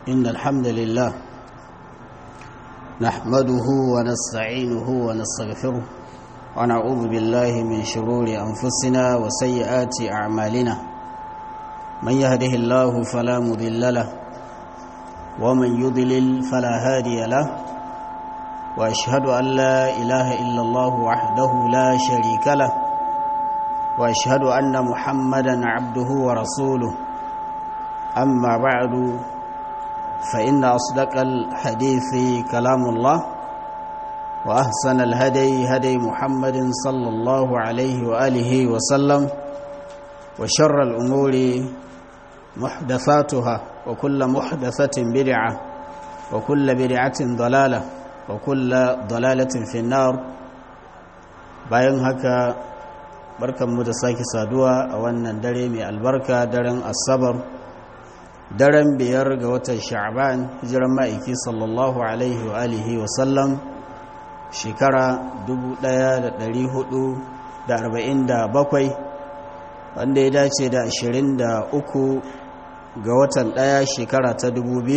إن الحمد لله نحمده ونستعينه ونستغفره ونعوذ بالله من شرور أنفسنا وسيئات أعمالنا من يهده الله فلا مضل له ومن يضلل فلا هادي له وأشهد أن لا إله إلا الله وحده لا شريك له وأشهد أن محمدا عبده ورسوله أما بعد فإن أصدق الحديث كلام الله وأحسن الهدي هدي محمد صلى الله عليه وآله وسلم وشر الأمور محدثاتها وكل محدثة بدعة وكل بدعة ضلالة وكل ضلالة في النار bayan haka barkanmu da sake saduwa a wannan dare mai albarka daren asabar daren biyar ga watan sha'ban hijiran ma'aiki sallallahu alaihi wa alihi wa sallam shekara 1447 wanda ya dace da 23 ga watan daya shekara ta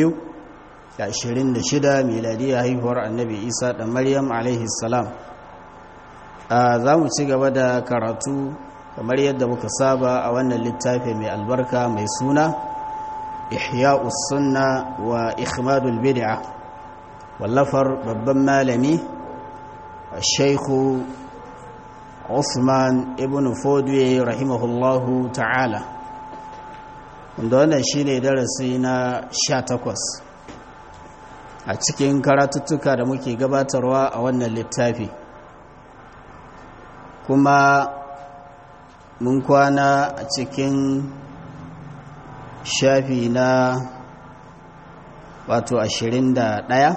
2026 miladiyya haihuwar annabi isa da maryam alaihi salam za mu ci gaba da karatu kamar yadda muka saba a wannan littafi mai albarka mai suna ihya'u sunna wa ikhmadul bid'a wallafar babban malami shaikhu Usman ibn Fodwe rahimahullahu ta'ala wanda wannan shine darasi na 18 a cikin karatuttuka da muke gabatarwa a wannan littafi kuma mun kwana a cikin shafi na wato ashirin da ɗaya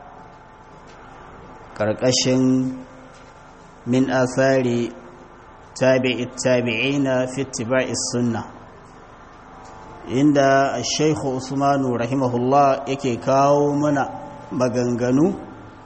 ƙarƙashin min athari tabi'i tabi'ina fi ittiba'is sunna inda shaikhu usmanu rahimahullah yake kawo mana maganganu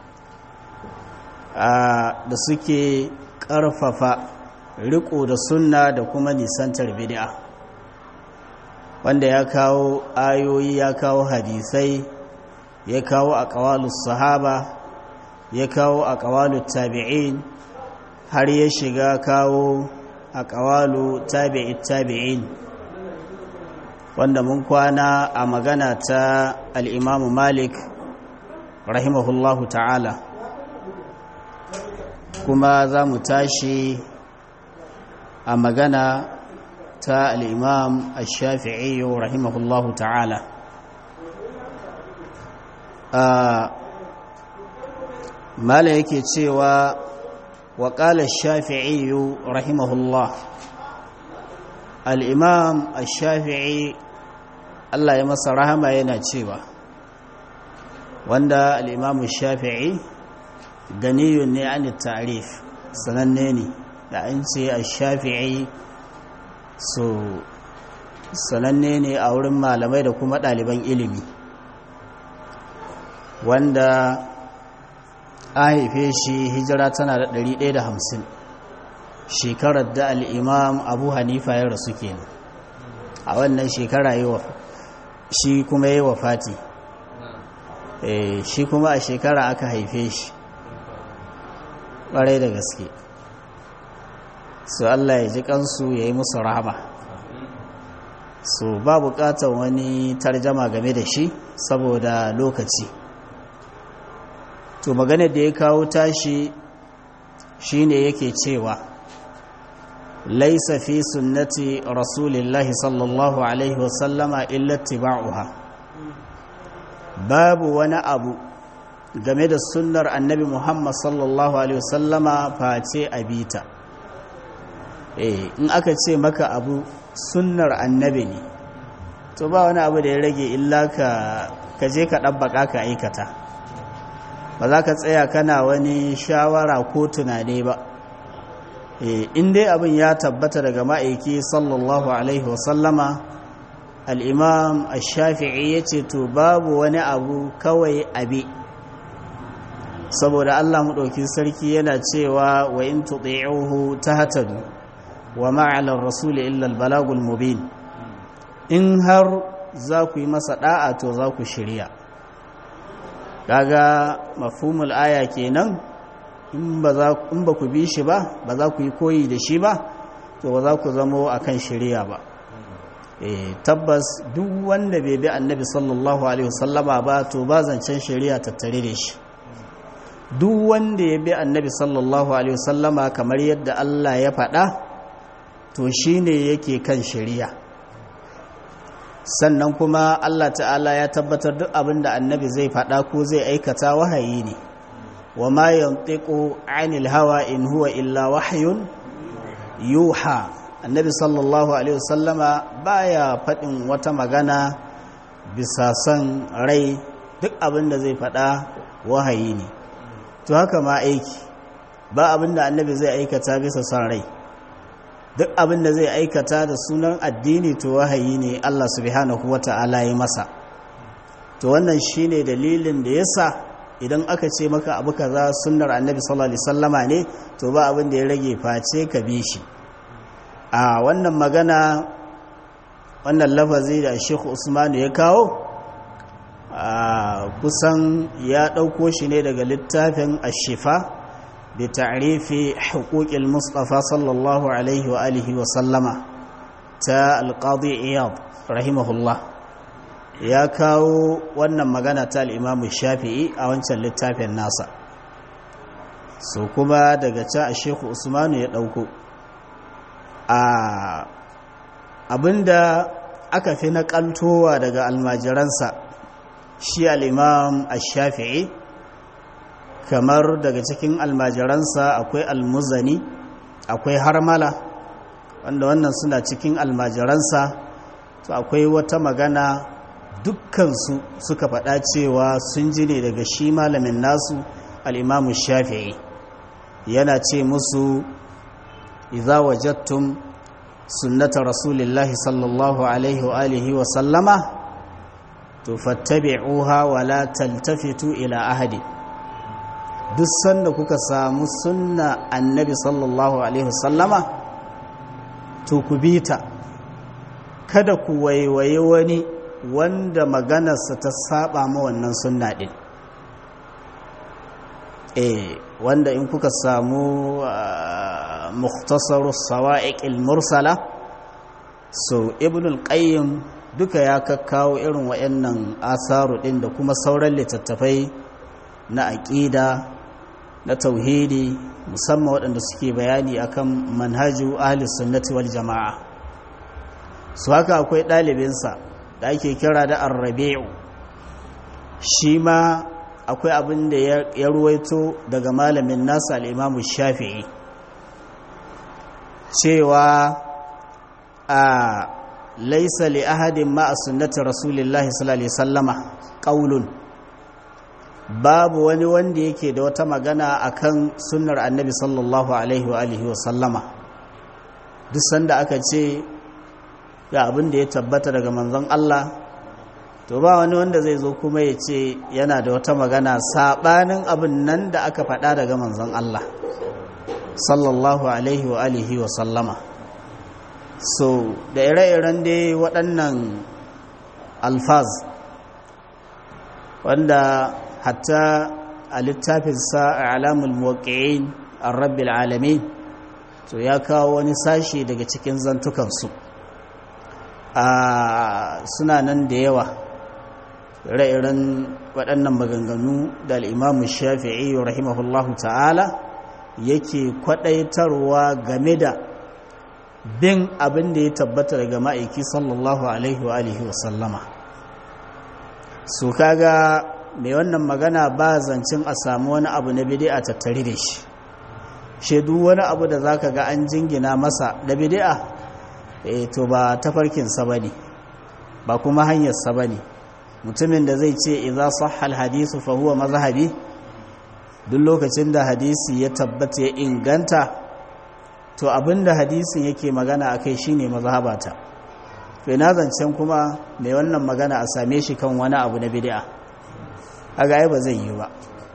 da suke ƙarfafa riko da sunna da kuma nisantar bid'a wanda ya kawo ayoyi ya kawo hadisai ya kawo aqwalus sahaba ya kawo aqwalut tabi'in har ya shiga kawo aqwalu tabi'it tabi'in wanda mun kwana a magana ta al-Imam Malik rahimahullahu ta'ala kuma za mu tashi a magana ta al'imam al-shafi'i rahimahullahu ta'ala mala yake cewa wa ƙala shafi'i rahimahullah al'imam al-shafi'i Allah ya masa rahama yana cewa wanda al'imam al-shafi'i ganiyun ne an tarif sananne ne da an ce a shafi'i so sananne ne a wurin malamai da kuma ɗaliban ilimi wanda a haife shi hijira tana da 150 shekarar da al'imam abu hanifa ya rasu kenan a wannan shekara yi wa shi kuma yi wa fati shi kuma a shekara aka haife shi ƙwarai da gaske su Allah ya ji kansu ya yi musu rahama su ba buƙatar wani tarjama game da shi saboda lokaci to magana da ya kawo tashi shine yake cewa laisa fi sunnati rasulillahi sallallahu alaihi wasallama illa tiba'uha babu wani abu game da sunnar annabi Muhammad sallallahu Alaihi wasallama face abita eh in aka ce maka abu sunnar annabi ne to ba wani abu da ya rage illa ka je ka ɗabbaƙa ka aikata ba za ka tsaya kana wani shawara ko tunane ba eh in dai abin ya tabbata daga ma'aiki sallallahu Alaihi wasallama al'imam al-shafi'i ya ce to babu wani abu kawai abi saboda Allah maɗauki sarki yana cewa wa in tuti'uhu tahtadu wa ma'alar rasul illa al-balagul mubin in har za ku yi masa da'a to za ku shirya kaga mafhumul aya kenan in ba za in ba ku bi shi ba ba za ku yi koyi da shi ba to ba za ku zamo akan shirya ba eh tabbas duk wanda bai bi annabi sallallahu alaihi wasallama ba to ba zancen shari'a tattare da shi duk wanda ya bi annabi sallallahu alaihi wasallama kamar yadda Allah ya faɗa to shine yake kan shari'a sannan kuma Allah ta'ala ya tabbatar duk abin da annabi zai faɗa ko zai aikata wahayi ne wa ma yantiqu anil hawa in huwa illa wahyun yuha annabi sallallahu alaihi wasallama baya faɗin wata magana bisa son rai duk abin da zai faɗa wahayi ne to haka ma aiki ba abin da annabi zai aikata bisa son rai duk abin da zai aikata da sunan addini to wahayi ne Allah subhanahu wata'ala ya masa to wannan shine dalilin da yasa idan aka ce maka abu kaza sunnar annabi sallallahu alaihi wasallama ne to ba abin da ya rage face ka bi shi a wannan magana wannan lafazi da Sheikh Usmanu ya kawo kusan ya ɗauko shi ne daga littafin ashifa da ta'rifi huquqil mustafa sallallahu alaihi wa alihi wa sallama ta alqadi iyad rahimahullah ya kawo wannan magana ta al-imam shafi'i a wancan littafin nasa so kuma daga can a Sheikh Usmanu ya ɗauko a abinda aka fi naƙaltowa daga almajiransa shi al'imam shafi'i kamar daga cikin almajiransa akwai almuzani akwai harmala wanda wannan suna cikin almajiransa to akwai wata magana dukkansu suka faɗa cewa sun ji ne daga shi malamin nasu al'imamu shafi'i yana ce musu idza wajattum sunnata rasulillahi sallallahu alaihi wa alihi wa sallama to fattabi'uha wa la taltafitu ila ahadi duk sanda kuka samu sunna annabi sallallahu alaihi wa sallama to ku bita kada ku waiwaye wani wanda maganarsa ta saba ma wannan sunna din eh wanda in kuka samu mukhtasarus sawa'iqil mursala so ibn al-qayyim duka ya kakkawo irin wayannan asaru din da kuma sauran littattafai na aqida na tauhidi musamman waɗanda suke bayani akan manhaju ahli sunnati wal jama'a su haka akwai ɗalibinsa da ake kira da arrabi'u shi ma akwai abin da ya ruwaito daga malamin nasa al'imamu shafi'i cewa a laisa li ahadin ma'a sunnatin rasulillahi sallallahu alaihi sallama ƙaulun babu wani wanda yake da wata magana akan sunnar annabi sallallahu alaihi wa sallama duk sanda aka ce ga abin da ya tabbata daga manzon Allah to ba wani wanda zai zo kuma ya ce yana da wata magana saɓanin abin nan da aka faɗa daga manzon Allah sallallahu alaihi wa alihi wa sallama so da ire-iren dai waɗannan alfaz wanda hatta a littafinsa a alamul muwaƙi'in an rabbil alamin to ya kawo wani sashi daga cikin zantukansu a suna nan da yawa ire-iren waɗannan maganganu da al'imamu shafi'i rahimahullahu ta'ala yake kwaɗaitarwa game da bin abin da ya tabbata daga ma'aiki sallallahu alaihi wa alihi wa sallama su kaga mai wannan magana ba zancen a samu wani abu na bidi'a tattare da shi shaidu wani abu da zaka ga an jingina masa da bidi'a e to ba tafarkinsa ba ne ba kuma hanyarsa ba ne mutumin da zai ce idza sahha alhadisu fa huwa mazhabi duk lokacin da hadisi ya tabbata ya inganta to abinda hadisin yake magana akai shine mazhabata to ina zancen kuma mai wannan magana a same shi kan wani abu na bid'a kaga ai ba zai yi ba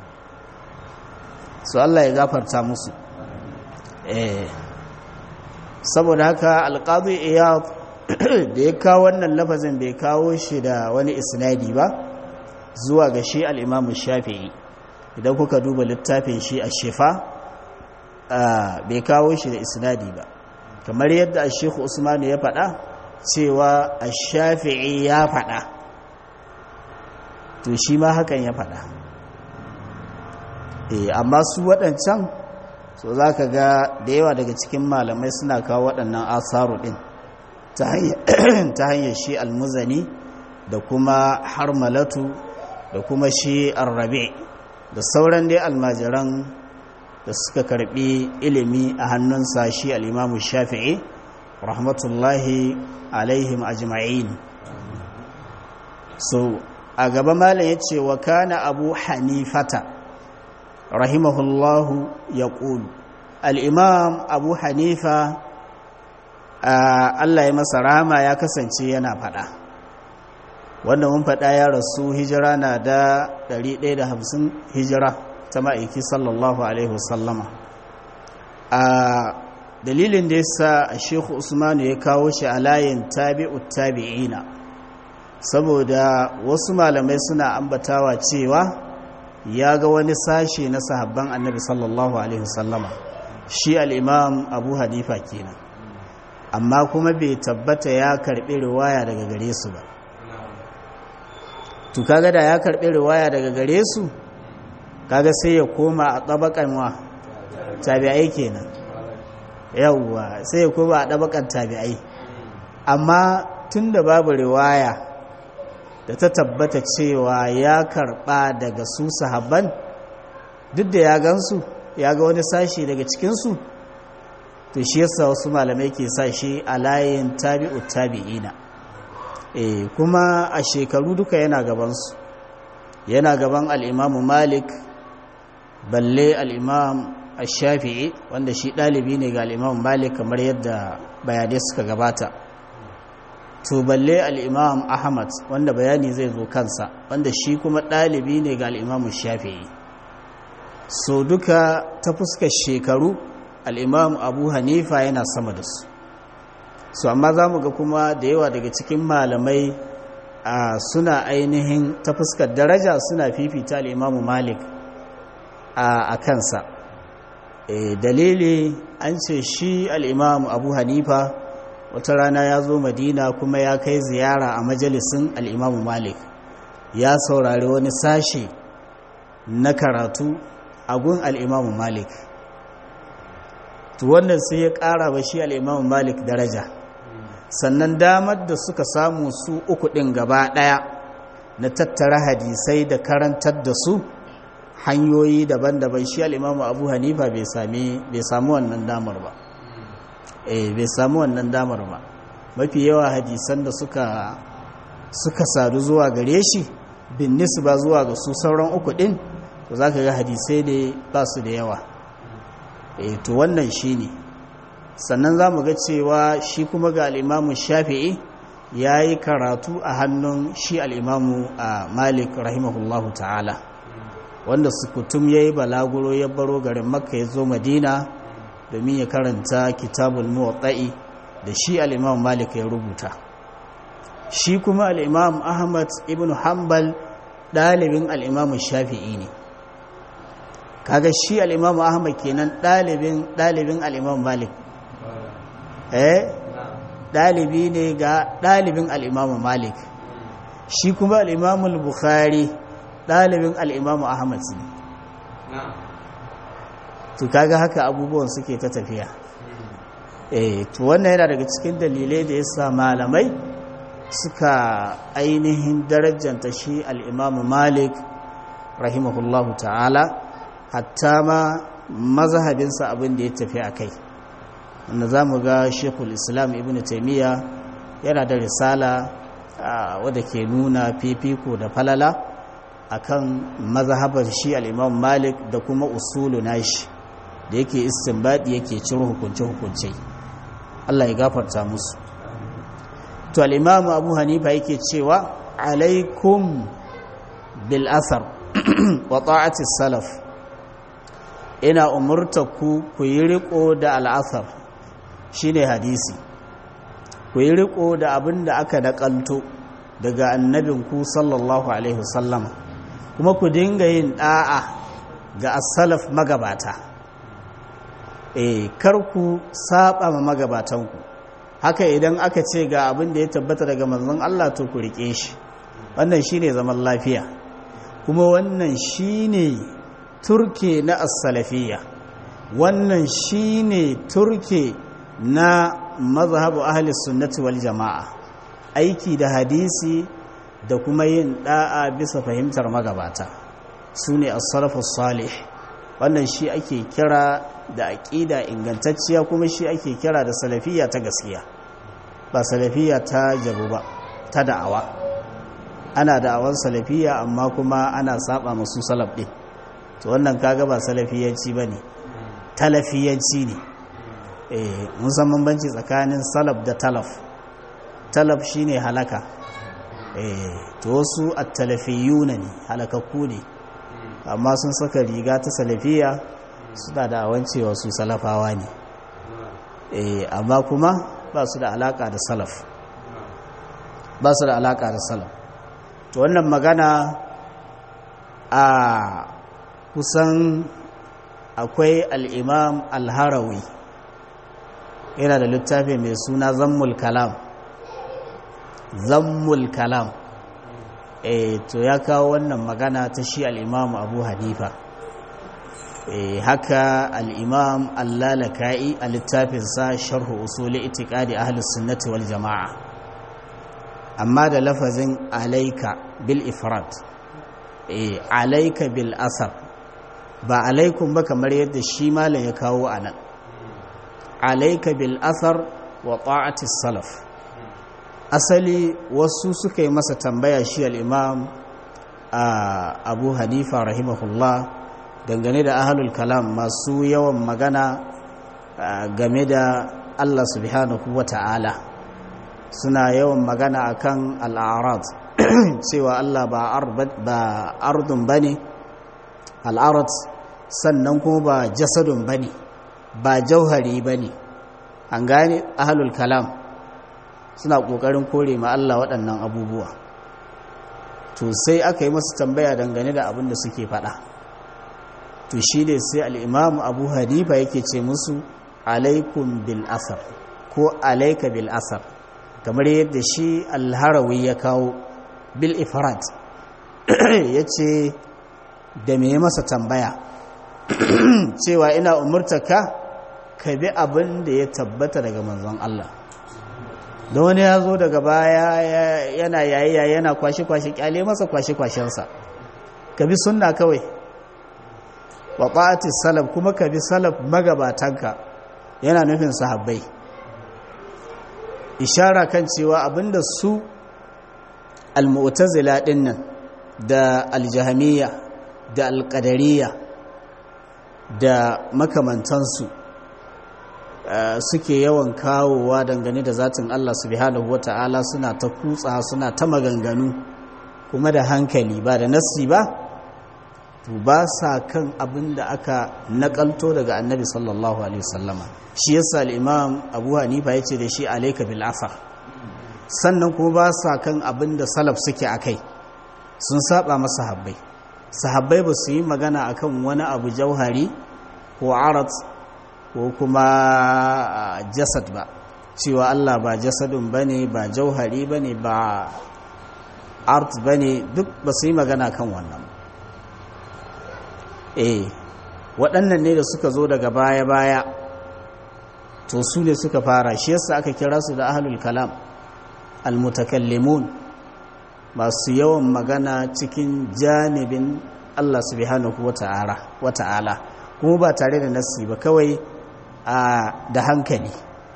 so Allah ya gafarta musu eh saboda haka alqadi iyad da ya kawo wannan lafazin bai kawo shi da wani isnadi ba zuwa ga shi al'imamu shafi'i idan kuka duba littafin shi a shefa bai kawo shi da isnadi ba kamar yadda a shekhu usmanu ya faɗa cewa a shafi'i ya faɗa to shi ma hakan ya faɗa amma su waɗancan so za ka ga da yawa daga cikin malamai suna kawo waɗannan asaru ɗin ta hanyar shi almuzani da kuma harmalatu da kuma shi arrabe da sauran dai almajiran da suka karbi ilimi a hannunsa shi al'imamu shafi'i rahmatullahi alaihim ajma'in so a gaba malam ya ce wa kana abu hanifata rahimahullahu ya ƙulu al'imam abu hanifa Allah ya masa rama ya kasance yana faɗa wanda mun faɗa ya rasu hijira na da 150 hijira ta ma'aiki sallallahu alaihi wasallama a dalilin da yasa a shehu usmanu ya kawo shi a layin tabi'ut tabi'ina saboda wasu malamai suna ambatawa cewa ya ga wani sashe na sahabban annabi sallallahu alaihi wasallama shi al'imam abu hanifa kenan amma kuma bai tabbata ya karɓi riwaya daga gare su ba to kaga da ya karɓi riwaya daga gare su kaga sai ya koma a ɗabakan wa tabi'ai kenan yawwa sai ya koma a ɗabakan tabi'ai amma tun da babu riwaya da ta tabbata cewa ya karɓa daga su sahabban duk da ya gansu ya ga wani sashi daga cikinsu to shi yasa wasu malamai ke sa shi a layin tabi'u tabi'ina eh kuma a shekaru duka yana gabansu yana gaban al'imamu malik balle al'imam shafi'i wanda shi ɗalibi ne ga al'imamu malik kamar yadda bayanai suka gabata to balle al'imam ahmad wanda bayani zai zo kansa wanda shi kuma ɗalibi ne ga al'imamu shafi'i so duka ta fuskar shekaru al'imam abu hanifa yana sama da su so amma za mu ga kuma da yawa daga cikin malamai a suna ainihin ta fuskar daraja suna fifita al'imamu malik a kansa e, dalili an ce shi al'imamu abu hanifa wata rana ya zo madina kuma ya kai ziyara a majalisin al'imamu malik ya saurari wani sashe na karatu a gun al'imamu malik to wannan sai ya ƙara ba shi al'imamu malik daraja sannan damar da suka samu su uku ɗin gaba ɗaya na tattara hadisai da karantar da su hanyoyi daban-daban shi al'imamu abu hanifa bai samu wannan damar ba eh bai samu wannan damar ba mafi yawa hadisan da suka suka sadu zuwa gare shi bin nisba zuwa ga su sauran uku ɗin to za ka ga hadisai ne ba su da yawa e to wannan shi ne sannan za mu ga cewa shi kuma ga al'imamu shafi'i ya yi karatu a hannun shi al'imamu a malik rahimahullahu ta'ala wanda sukutum ya yi balaguro ya baro garin makka ya zo madina domin ya karanta kitabul muwatta'i da shi al'imamu malik ya rubuta shi kuma al'imamu ahmad ibn hanbal ɗalibin al'imamu shafi'i ne kaga shi al'imamu ahmad kenan ɗalibin ɗalibin al'imamu malik eh ɗalibi ne ga ɗalibin al'imamu malik shi kuma al'imamu bukhari ɗalibin al'imamu ahmad ne to kaga haka abubuwan suke ta tafiya eh to wannan yana daga cikin dalilai da yasa malamai suka ainihin darajanta shi al'imamu malik rahimahullahu ta'ala hatta ma mazhabinsa abin da ya tafi a kai wanda za mu ga shekul islam ibn taimiyya yana da risala wadda ke nuna fifiko da falala akan mazhabar shi al'imam malik da kuma usulu nashi da yake istinbadi yake ciro hukunce-hukunce Allah ya gafarta musu to al'imamu abu hanifa yake cewa alaikum bil asar wa ta'atis salaf ina umurta ku ku yi riko da al'asar shine hadisi ku yi riko da abin da aka naƙalto daga annabinku sallallahu alaihi wasallama kuma ku dinga yin ɗa'a ga asalaf magabata eh kar ku saba ma magabatanku haka idan aka ce ga abin da ya tabbata daga manzon Allah to ku rike shi wannan shine zaman lafiya kuma wannan shine turke na as-salafiyya wannan shine turke na mazhabu ahli sunnati wal jama'a aiki da hadisi da kuma yin da'a bisa fahimtar magabata sune as-salafus salih wannan shi ake kira da aƙida ingantacciya kuma shi ake kira da salafiyya ta gaskiya ba salafiyya ta jabu ba ta da'awa ana da'awar salafiyya amma kuma ana saba masu salaf ɗin to wannan kaga ba salafiyanci ba ne talafiyanci ne mun san bambanci tsakanin salaf da talaf talaf shine halaka to wasu at-talafiyuna ne halakakku ne amma sun saka riga ta salafiya suna da awancewa su salafawa ne amma kuma ba su da alaka da salaf ba su da alaka da salaf to wannan magana a kusan akwai al'imam al-harawi yana da littafi mai suna zammul kalam zammul kalam e, to ya kawo wannan magana ta shi al'imam abu hanifa e, haka al'imam allalaka'i a littafinsa sharhu usuli itikadi ahlus sunnati wal jama'a amma da lafazin alaika bil ifrat e, alaika bil asar ba alaikun ba kamar yadda shi malam ya kawo a nan alaika bil asar wa ta'atis salaf asali wasu suka yi masa tambaya shi al'imam abu hanifa rahimahullah dangane da ahalul kalam masu yawan magana game da allah subhanahu wa ta'ala suna yawan magana akan al'arad cewa allah ba ardun ba ne al'arad sannan kuma ba jasadun ba ne ba jauhari ba ne an gane ahalul kalam suna ƙoƙarin kore ma Allah waɗannan abubuwa to sai aka yi masu tambaya dangane da abin da suke faɗa to shi ne sai al'imamu abu hanifa yake ce musu alaikum bil asar ko alaika bil asar kamar yadda shi alharawi ya kawo bil ifrat ya ce da me masa tambaya cewa ina umurtaka ka bi abin da ya tabbata daga manzon Allah da wani ya zo daga baya yana yayi yana kwashe-kwashe kyale masa kwashe-kwashensa ka bi sunna kawai wa ɓati salaf kuma ka bi salaf magabatanka yana nufin sahabbai ishara kan cewa abinda su al-mu'tazila dinnan da al-jahmiyya da al-qadariyya da makamantansu suke yawan kawowa dangane da zatin Allah subhanahu wata'ala suna ta kutsa suna ta maganganu kuma da hankali ba da nassi ba to ba sa kan abin da aka nakalto daga annabi sallallahu alaihi wasallama shi yasa al-imam Abu Hanifa yace da shi alayka bil asar sannan kuma ba sa kan abin da salaf suke akai sun saba masa habbai sahabbai ba su yi magana akan wani abu jauhari ko arat ko kuma jasad ba cewa Allah ba jasadun bane ba jauhari bane ba art bane duk ba su yi magana kan wannan eh waɗannan ne da suka zo daga baya-baya to su ne suka fara shi yasa aka kira su da ahlul kalam almutakallimun masu yawan magana cikin janibin Allah subhanahu wata'ala kuma ba tare da nasi ba kawai da hankali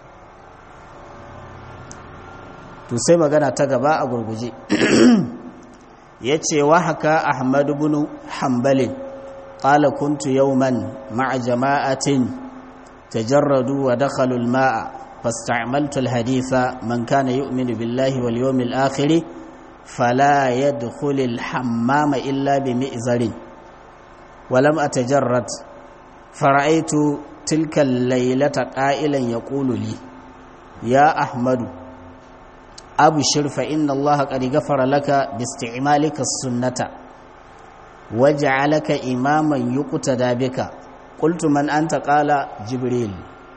to sai magana ta gaba a gurguje ya ce wa haka ahmadu bin hambalin ƙala kuntu yauman ma'a jama'atin tajarradu wa dakhalul ma'a fasta'maltu al-haditha man kana yu'minu billahi wal yawmil akhir fala yadkhulu al-hammama illa bi mi'zarin ولم أتجرد فرأيت تلك الليلة قائلا يقول لي يا أحمد abshir fa inna allaha qad ghafara laka bi isti'malika sunnata waj'alaka imaman yuqtada bika qultu man anta qala jibril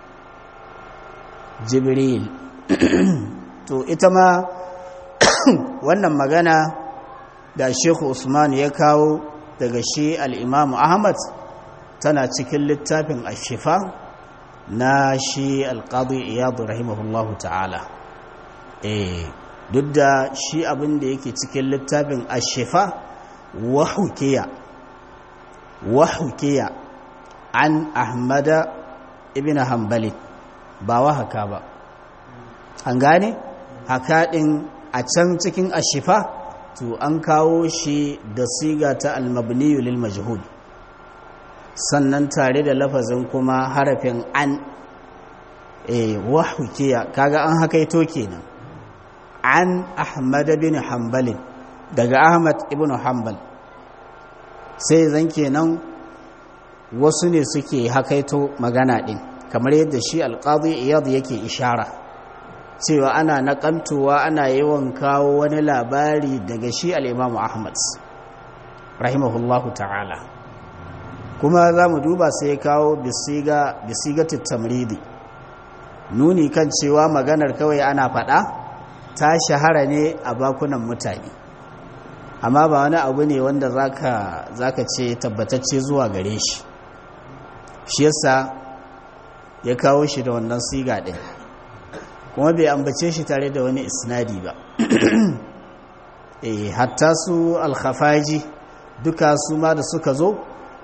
jibril to ita ma wannan magana da shehu usman ya kawo daga shi al'imamu ahmad tana cikin littafin ashifa na shi alƙadu iyadu rahimahullahu ta'ala eh duk da shi abin da yake cikin littafin ashifa wahukiya wahukiya an ahmada ibn hanbali ba wahaka ba an gane haka ɗin a can cikin ashifa to an kawo shi da siga ta almabniyu lil majhul sannan tare da lafazin kuma harafin an eh wahukiya kaga an hakaito kenan an ahmad bin hanbal daga ahmad ibn hanbal sai zan kenan wasu ne suke hakaito magana din kamar yadda shi alqadi iyad yake ishara cewa ana naƙantowa ana yawan kawo wani labari daga shi al'imamu ahmad rahimahullahu ta'ala kuma za mu duba sai ya kawo bisiga tamridi nuni kan cewa maganar kawai ana faɗa ta shahara ne a bakunan mutane amma ba wani abu ne wanda za ka ce tabbatacce zuwa gare shi shi yasa ya kawo shi da wannan siga ɗin kuma bai ambace shi tare da wani isnadi ba eh hatta su alkhafaji duka su ma da suka zo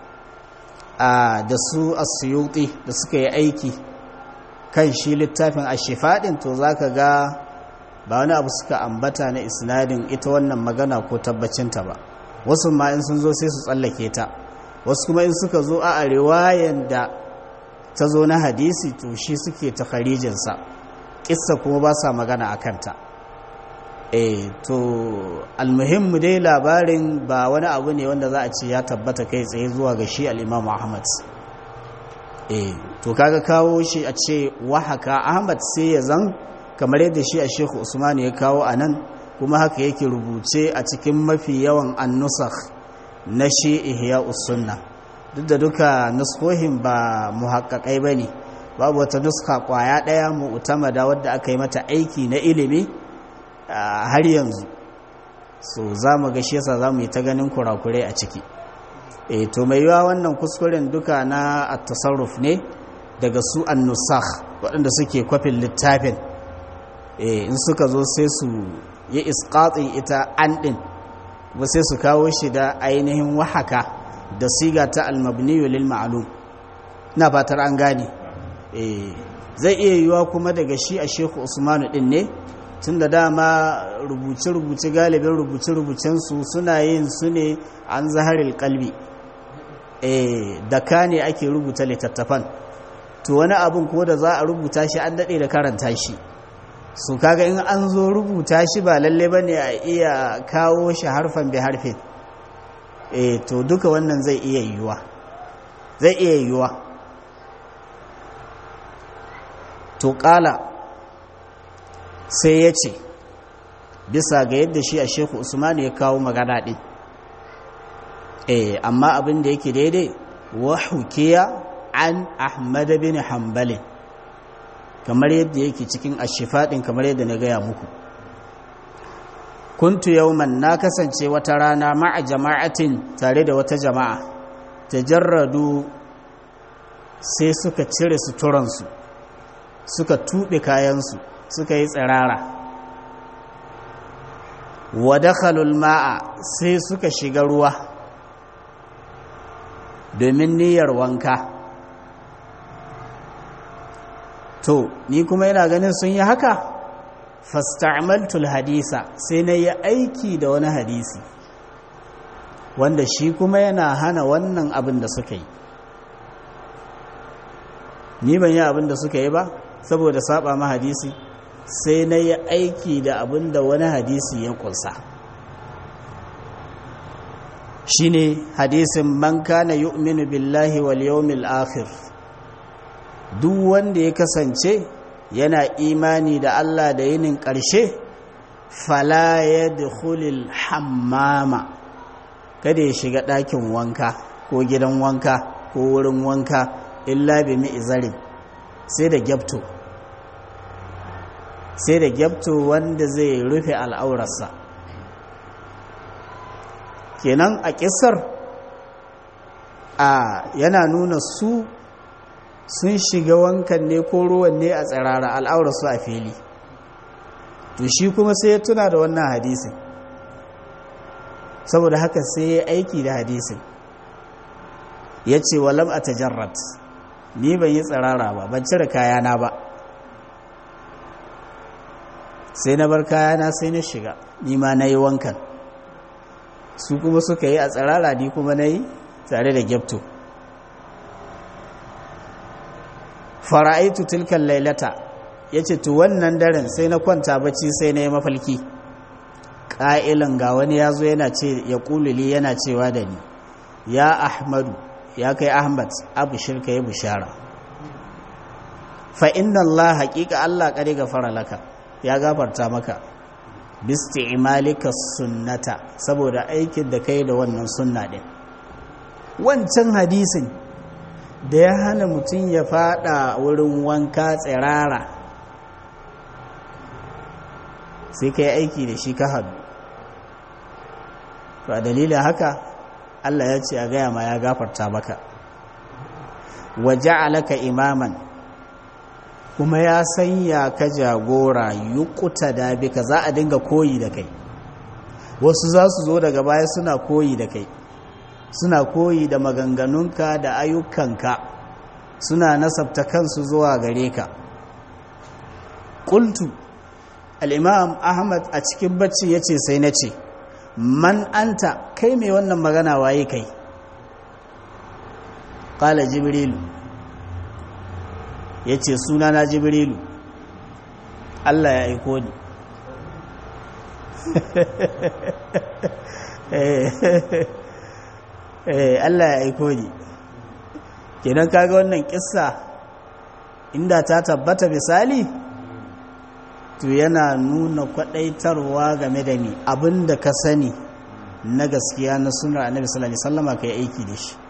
a da su asyuti da suka yi aiki kan shi littafin ashifadin to zaka ga ba wani abu suka ambata na isnadin ita wannan magana ko tabbacinta ba wasu ma in sun zo sai su tsallake ta wasu kuma in suka zo a riwayan da ta zo na hadisi to shi suke takharijinsa kissa kuma ba sa magana a kanta e to almuhimmu dai labarin ba wani abu ne wanda za a ce ya tabbata kai tsaye zuwa ga shi al'imamu ahmad e to kaga kawo shi a ce wahaka ahmad sai ya zan kamar yadda shi a shehu usman ya kawo a nan kuma haka yake rubuce a cikin mafi yawan annusakh na shi ihya sunna duk da duka nuskohin ba muhaƙaƙai ba ne babu wata nuska kwaya ɗaya mu'tamada wadda aka yi mata aiki na ilimi har yanzu so za mu ga shi yasa za mu yi ta ganin kurakurai a ciki e to mai yiwa wannan kuskuren duka na at-tasarruf ne daga su an-nusakh waɗanda suke kwafin littafin e in suka zo sai su yi isqatin ita an din ba sai su kawo shi da ainihin wahaka da siga ta al-mabni lil ma'lum ina fatar an gane zai iya yiwuwa kuma daga shi a sheku usmanu din ne tun da dama rubuce-rubuce galibin rubuce-rubucensu suna yin su ne an zaharil kalbi da ka ne ake rubuta littattafan to wani abin ko da za a rubuta shi an daɗe da karanta shi su kaga in an zo rubuta shi ba lalle ba ne a iya kawo shi harfan bi harfin to duka wannan zai iya yiwuwa zai iya yiwuwa to ƙala sai ya ce bisa ga yadda shi a sheku usmanu ya kawo magana ɗin eh amma abin da yake daidai wa hukiya an ahmad bin hanbalin kamar yadda yake cikin ashifaɗin kamar yadda na gaya muku kuntu yauman na kasance wata rana ma'a jama'atin tare da wata jama'a tajarradu sai suka cire suturansu suka tuɓe kayansu suka yi tsirara wadakhalul ma'a sai suka shiga ruwa domin niyyar wanka to ni kuma yana ganin sun yi haka fasta'maltul hadisa sai na yi aiki da wani hadisi wanda shi kuma yana hana wannan abin da suka yi ni ban yi abin da suka yi ba saboda saba ma hadisi sai na yi aiki da abin da wani hadisi ya kunsa shine hadisin man kana yu'minu billahi wal yawmil akhir duk wanda ya kasance yana imani da Allah da yinin ƙarshe fala ya dukhulil hammama kada ya shiga ɗakin wanka ko gidan wanka ko wurin wanka illa bi mi'zarin sai da gyabto sai da gyabto wanda zai rufe al'aurarsa kenan a ƙisar a yana nuna su sun shiga wankan ne ko ruwan ne a tsirara al'aurarsu a fili to shi kuma sai ya tuna da wannan hadisin saboda haka sai ya aiki da hadisin ya ce walam a tajarrat ni ban yi tsirara ba ban cire kayana ba sai na bar kayana sai na shiga ni ma na yi wankan su kuma suka yi a tsirara ni kuma na yi tare da gyabto fara'aitu tilkan lailata ya ce tu wannan daren sai na kwanta bacci sai na yi mafalki ƙa'ilan ga wani ya zo yana ce ya ƙululi yana cewa da ni ya ahmadu ya kai ahmad abu shirka ya bishara fa'in Allah haƙiƙa Allah ƙari gafara laka ya gafarta maka bisti imalika sunnata saboda aikin da kai da wannan sunna ɗin wancan hadisin da ya hana mutum ya fada wurin wanka tsirara sai ka yi aiki da shi ka hadu to a dalilin haka Allah ya ce a gaya ma ya gafarta maka waje alaka imaman kuma ya sanya ka jagora yukuta da bika za a dinga koyi da kai wasu za su zo daga baya suna koyi da kai suna koyi da maganganunka da ayyukanka suna nasabta kansu zuwa gare ka ƙultu al'imam ahmad a cikin bacci ya ce sai na ce man anta kai mai wannan magana waye kai ƙala jibrilu ya ce suna na jibrilu allah ya aiko ni Allah ya aiko ni kenan kaga wannan kissa inda ta tabbata misali to yana nuna kwadaitarwa game da ni abinda ka sani na gaskiya na sunar annabi sallallahu alaihi wasallama kai aiki da shi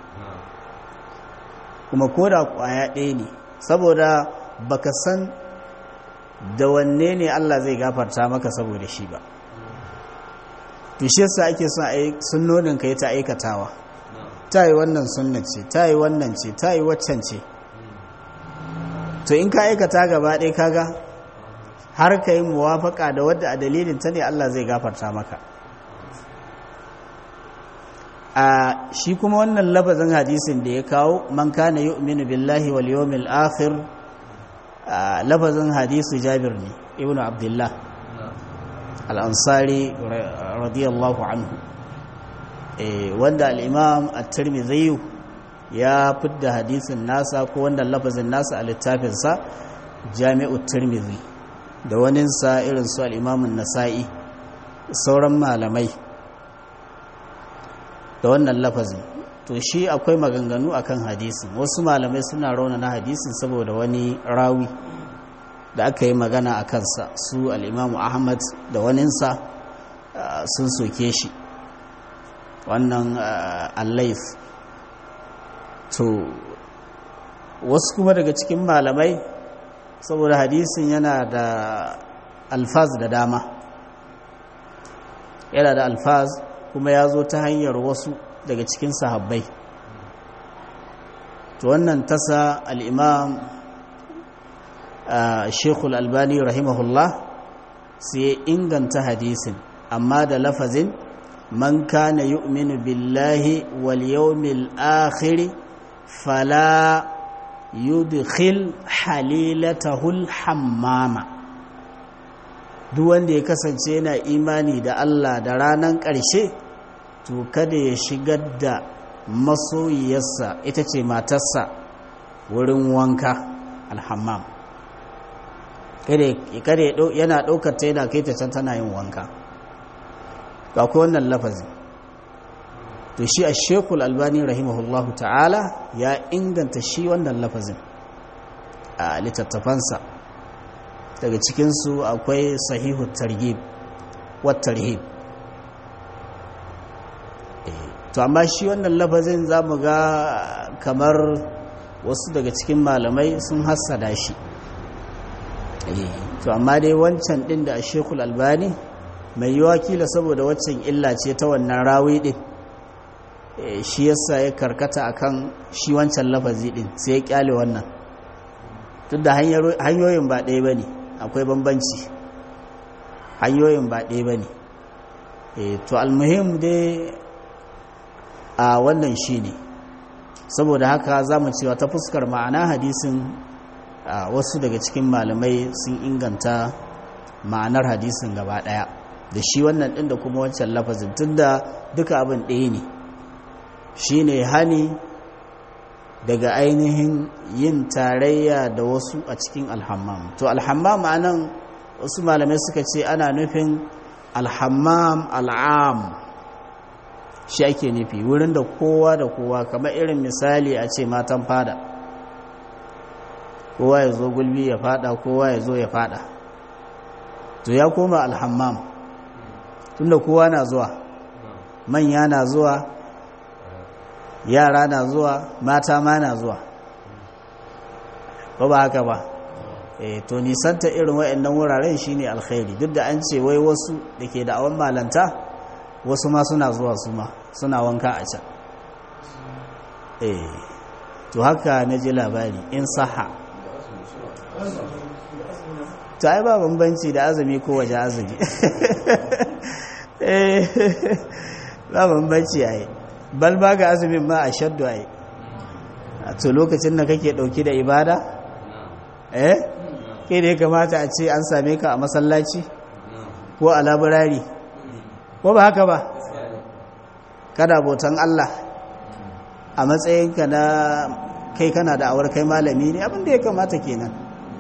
kuma koda kwaya ɗaya ne saboda baka san da wanne ne Allah zai gafarta maka saboda shi ba to shi yasa ake son sunnonin kai ta aikatawa ta yi wannan sunna ce ta yi wannan ce ta yi waccan ce to in ka aikata gaba ɗaya kaga har ka yi muwafaka da wadda a dalilin ta ne Allah zai gafarta maka a shi kuma wannan lafazin hadisin da ya kawo man kana yu'minu billahi wal yawmil akhir lafazin hadisu jabir ne ibnu abdullah al-ansari radiyallahu anhu wanda al'imam a tirmidhi ya fidda hadisin nasa ko wanda lafazin nasa a littafinsa jami'u tirmidhi da waninsa irin su al'imamun nasa'i sauran malamai da wannan lafazin to shi akwai maganganu akan hadisin wasu malamai suna raunana hadisin saboda wani rawi da aka yi magana a kansa su al'imamu ahmad da waninsa sun soke shi wannan allaif to wasu kuma daga cikin malamai saboda hadisin yana da alfaz da dama yana da alfaz kuma ya zo ta hanyar wasu daga cikin sahabbai to wannan tasa al'imam shekul albani rahimahullah sai ya inganta hadisin amma da lafazin man kana yu'minu billahi wal yawmil akhir fala yudkhil halilatahul hammama duk wanda ya kasance yana imani da Allah da ranan ƙarshe to kada ya shigar da masoyiyarsa ita ce matarsa wurin wanka alhammam kada yana ɗaukar ta yana kai ta can tana yin wanka ga ku wannan lafazi to shi a shekul albani rahimahullahu ta'ala ya inganta shi wannan lafazin a littattafansa daga cikinsu akwai sahihu targib wattarhib to amma shi wannan lafazin za mu ga kamar wasu daga cikin malamai sun hassada shi to amma dai wancan din da shekul albani mai yiwa kila saboda waccan illa ce ta wannan rawi din shi yasa ya karkata akan shi wancan lafazi din sai ya kyale wannan duk da hanyoyin ba ɗaya ba ne akwai bambanci hanyoyin ba ɗaya ba ne to almuhim dai a wannan shi ne saboda haka za mu cewa ta fuskar ma'ana hadisin wasu daga cikin malamai sun inganta ma'anar hadisin gaba ɗaya da shi wannan ɗin da kuma wancan lafazin tun da duka abin ɗaya ne shi ne hani daga ainihin yin tarayya da wasu a cikin alhammam to alhammam anan wasu malamai suka ce ana nufin alhammam al'am shi ake nufi wurin da kowa da kowa kamar irin misali a ce matan fada kowa ya zo gulbi ya fada kowa ya zo ya fada to ya koma alhammam tunda kowa na zuwa manya na zuwa yara na zuwa mata ma na zuwa ba ba haka ba e, to nisanta irin waɗannan wuraren shine alkhairi duk da an ce wai wasu da ke da awon malanta wasu ma suna zuwa su ma suna wanka a can e, to haka na ji labari in saha ta yi ba bambanci da azumi ko waje azumi ba bambanci a yi bal ba ga azumin ma a shaddu a yi a to lokacin da kake dauki da ibada eh ke da ya kamata a ce an same ka a masallaci ko a labirari ko ba haka ba kada botan Allah a matsayinka na kai kana da awar kai malami ne abinda ya kamata kenan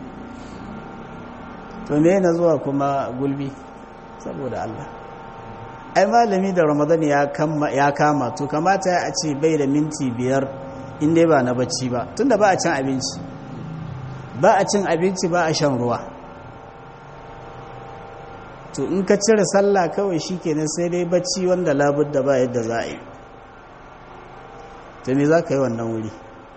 to me na zuwa kuma gulbi saboda Allah ai malami da ramadan ya kama to kamata ya ce bai da minti biyar inda ba na bacci ba tunda ba a cin abinci ba a cin abinci ba a shan ruwa to in ka cire sallah kawai shi kenan sai dai bacci wanda labud da ba yadda za a yi to me za ka yi wannan wuri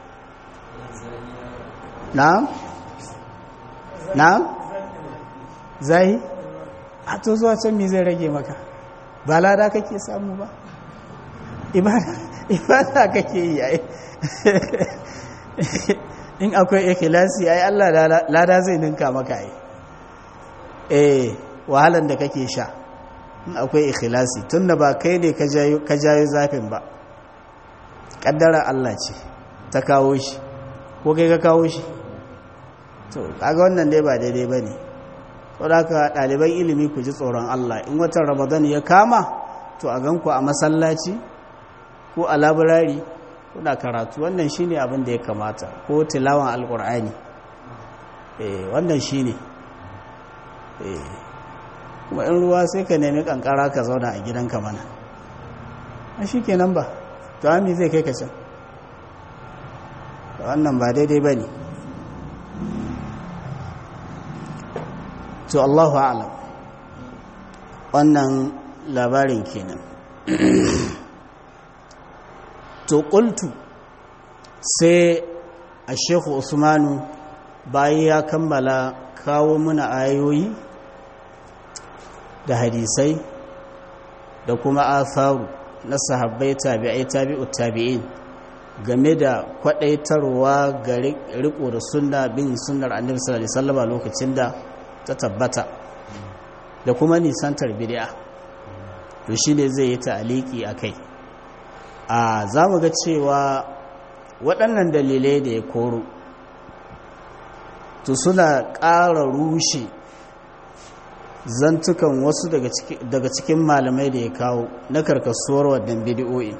na? na? zai? a to zuwa can me zai rage maka ba lada kake samu ba ibada kake yi ai in akwai ikhlasi ai Allah lada zai ninka maka ai eh wahalan da kake sha in akwai ikhlasi tunda ba kai ne ka jayo zafin ba kaddara Allah ce ta kawo shi ko kai ka kawo shi to kaga wannan dai ba daidai bane saboda ɗaliban ilimi ku ji tsoron Allah in watan ramadan ya kama to a ganku a masallaci ko a labirari kuna karatu wannan shine abin da ya kamata ko tilawan alkur'ani eh wannan shine eh kuma in ruwa sai ka nemi kankara ka zauna a gidanka mana a shikenan ba to ami zai kai ka can wannan ba daidai bane to Allahu a'lam wannan labarin kenan to qultu sai a shekhu usmanu bayan ya kammala kawo muna ayoyi da hadisai da kuma asaru na sahabbai tabi'ai tabi'u tabi'in game da kwadaitarwa ga riko da sunna bin sunnar annabi sallallahu alaihi wasallam lokacin da ta tabbata da kuma nisantar bid'a to shine zai yi ta'aliki akai a zamu ga cewa waɗannan dalilai da ya koro to suna ƙara rushe zantukan wasu daga cikin malamai da ya kawo na karkasuwar waɗannan bidi'o'i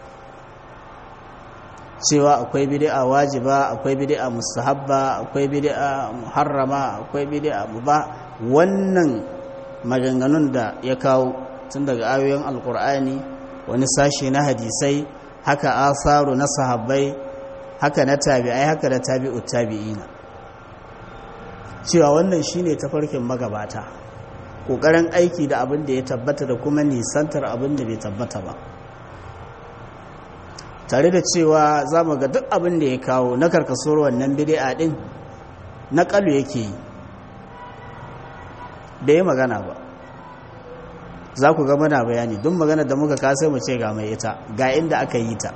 cewa akwai bid'a wajiba akwai bid'a mustahabba akwai bid'a muharrama akwai bid'a mubah wannan maganganun da ya kawo tun daga ayoyin alkur'ani wani sashe na hadisai haka asaru na sahabbai haka na tabi'ai haka da tabi'u tabi'ina cewa wannan shine tafarkin magabata ƙoƙarin aiki da abin da ya tabbata da kuma nisantar abin da bai tabbata ba tare da cewa za mu ga duk abin da ya kawo na karkasuwar wannan bidi'a din na ƙalu yake yi da ya magana ba za ku ga mana bayani don magana da muka kasai mu ce ga mai ita ga inda aka yi ta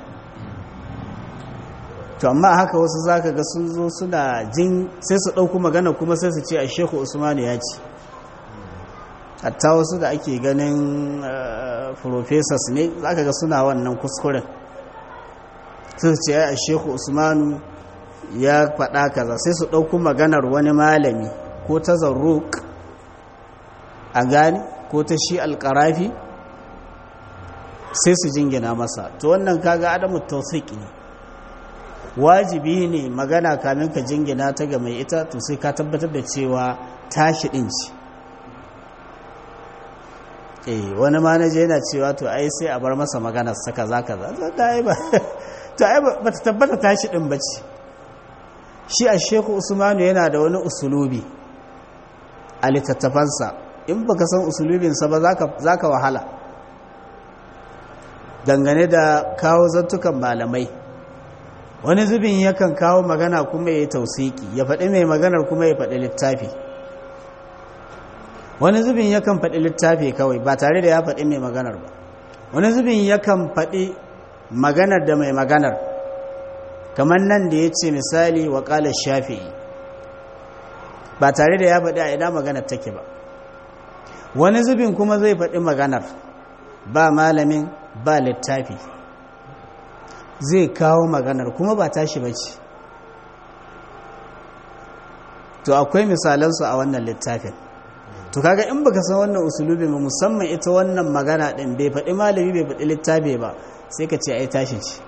to amma haka wasu za ka ga sun zo suna jin sai su ɗauku magana kuma sai su ce a sheku usmanu ya ce hatta wasu da ake ganin professors ne za ka ga suna wannan kuskuren sai su ce a sheku usmanu ya faɗa kaza sai su ɗauku maganar wani malami ko ta zarruk a gani ko ta shi alƙarafi sai su jingina masa to wannan kaga adamu tausiki ne wajibi ne magana kamin ka jingina ta ga mai ita to sai ka tabbatar da cewa tashi ɗin ce eh wani manaje yana cewa to ai sai a bar masa maganar sa kaza kaza to ai ba to ai ba ta tabbata tashi ɗin bace shi a sheku usmanu yana da wani usulubi a littattafansa in baka san usulubinsa ba za ka wahala dangane da kawo zantukan malamai wani zubin yakan kawo magana kuma ya yi tausiki ya faɗi mai maganar kuma ya faɗi littafi wani zubin yakan faɗi littafi kawai ba tare da ya faɗi mai maganar ba wani zubin yakan faɗi maganar da mai maganar kamar nan da ya ce misali wa ƙalar shafi'i ba tare da ya faɗi a ina maganar take ba wani zubin kuma zai faɗi maganar ba malamin ba littafi zai kawo maganar kuma ba tashi ba ce to akwai misalansu a wannan littafin to kaga in baka san wannan usulubi ba musamman ita wannan magana ɗin bai faɗi malami bai faɗi littafi ba sai ka ce ai tashi ce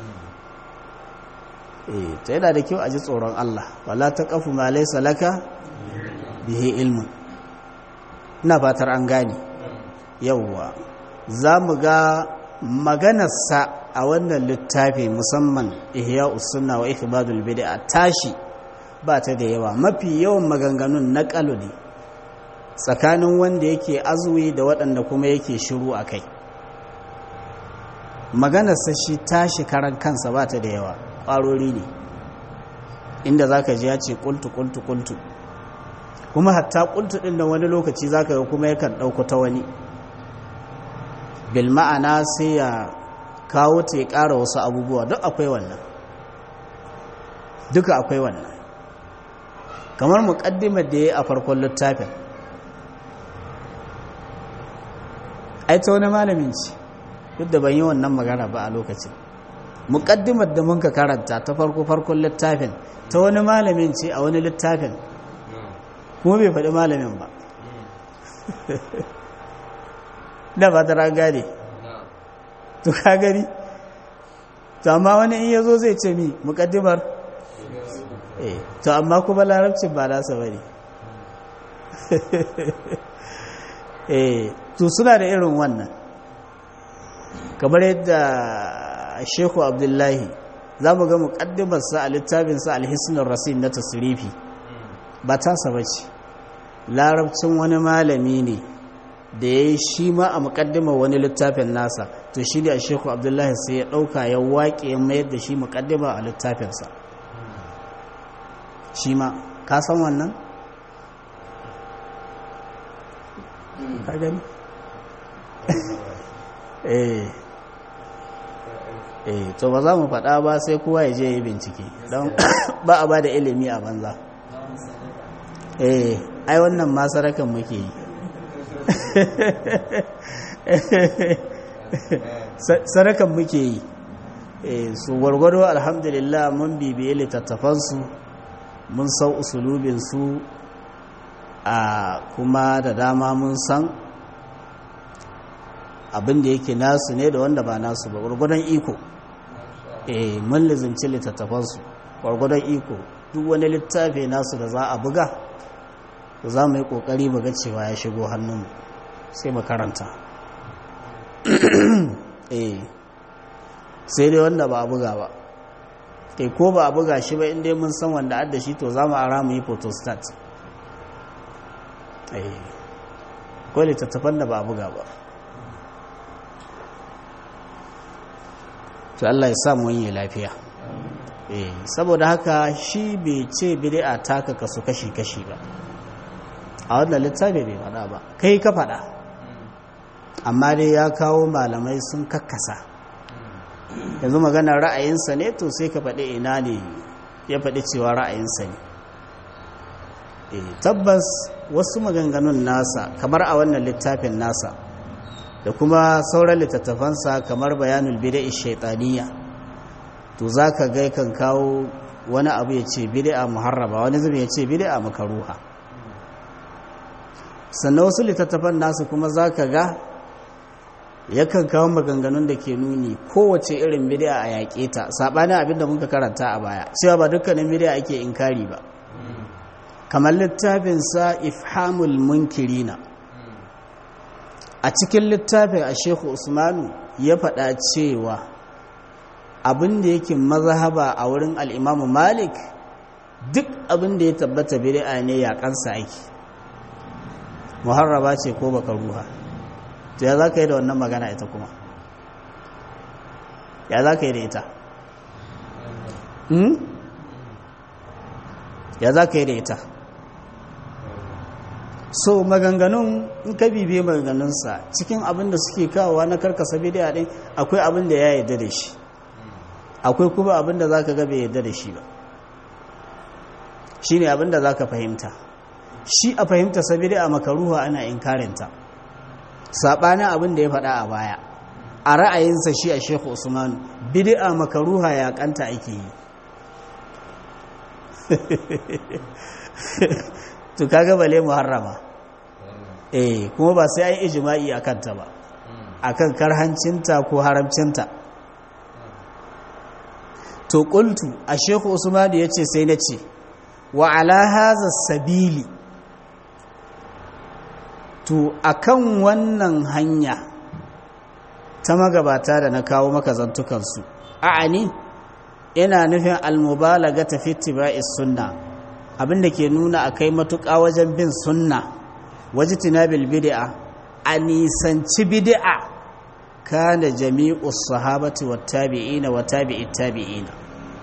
eh to yana da kyau a ji tsoron Allah wala taqafu ma laysa laka bihi ilmun ina fatar an gane yawwa za mu ga maganarsa a wannan littafi musamman ihya usunna wa ikbadul bid'a tashi ba ta da yawa mafi yawan maganganun na ne tsakanin wanda yake azumi da waɗanda kuma yake shiru a kai maganarsa shi tashi karan kansa ba ta da yawa ƙwarori ne inda za ka ji ya ce ƙultu ƙultu ƙultu kuma hatta ƙultu ɗin da wani lokaci za ka ga kuma yakan ɗauko ta wani bil ma'ana sai ya kawo ta ya ƙara wasu abubuwa duk akwai wannan duka akwai wannan kamar muƙaddimar da ya yi a farkon littafin ai ta wani malamin ce duk da ban yi wannan magana ba a lokacin muƙaddimar da muka karanta ta farko farkon littafin ta wani malamin ce a wani littafin kuma bai faɗi malamin ba da ba ta gane to ka gani to amma wani in yazo zai ce mi muƙaddimar eh to amma kuma larabcin ba nasa bane eh to suna da irin wannan kamar yadda Shehu Abdullahi za mu ga muƙaddimarsa a littafinsa alhisnin rasin na tasirifi ba tasa ba ce larabcin wani malami ne da ya yi shi ma a muƙaddimar wani littafin nasa to shi da Shehu Abdullahi sai ya ɗauka ya waƙe ya mayar da shi muƙaddima a littafinsa shi ma ka san wannan? ka gani? eh eh to ba za mu faɗa ba sai kowa ya je yi bincike don ba a ba da ilimi a banza eh ai wannan ma sarakan muke yi sarakan muke yi eh su gwargwado alhamdulillah mun bibiye littattafansu mun sau usulubinsu a kuma da dama mun san abin da yake nasu ne da wanda ba nasu ba gwargwadon iko eh mun lizimci littattafansu gwargwadon iko duk wani littafi nasu da za a buga za mu yi kokari mu ga cewa ya shigo hannunmu sai mu karanta eh sai dai wanda ba a buga ba kai ko ba a buga shi ba inda mun san wanda adda shi to za mu ara mu yi photostat eh ko littattafan da ba a buga ba to Allah ya sa mu yi lafiya eh saboda haka shi bai ce bid'a taka kasu kashi kashi ba a wannan littafi bai faɗa ba kai ka faɗa amma dai ya kawo malamai sun kakkasa yanzu maganar ra'ayinsa ne to sai ka faɗi ina ne ya faɗi cewa ra'ayinsa ne tabbas wasu maganganun nasa kamar a wannan littafin nasa da kuma sauran littattafansa kamar bayanul bida'i shaitaniya to za ka gai kan kawo wani abu ya ce bida'a muharraba wani zubi ya ce bida'a makaruha sannan wasu littattafan nasu kuma za ka ga yakan kawo maganganun da ke nuni kowace irin bidiya a yaƙe ta saɓanin abin da muka karanta a baya cewa ba dukkanin bidiya ake inkari ba kamar littafinsa ifhamul munkirina a cikin littafin a shehu usmanu ya faɗa cewa abin da yake mazhaba a wurin al'imamu malik duk abin da ya tabbata bidiya ne yaƙansa ake muharraba ce ko baka ruha to ya za ka yi da wannan magana ita kuma ya za ka yi da ita ya za ka yi da ita so maganganun in ka bibiye maganganunsa cikin abin da suke kawowa na karkasa bidiya ɗin akwai abin da ya yarda da shi akwai kuma abin da za ka gabe yarda da shi ba shi ne abin da za ka fahimta shi a fahimta sabida a makaruwa ana inkarinta saɓanin abin da ya faɗa a baya a ra'ayinsa shi a shekhu usmanu bid'a makaruha ya kanta ake yi to kaga bale muharrama eh kuma ba sai an ijma'i akan ta ba akan karhancinta ko haramcinta to qultu a shekhu usmanu yace sai nace wa ala hadha sabili to akan wannan hanya ta magabata da na kawo maka zantukansu a'ani ina nufin almubalaga ta fittiba'is sunna abinda ke nuna a kai matuƙa wajen bin sunna waje tinabil bid'a a nisanci bid'a kana jami'u sahabati wa tabi'ina wa tabi'i tabi'ina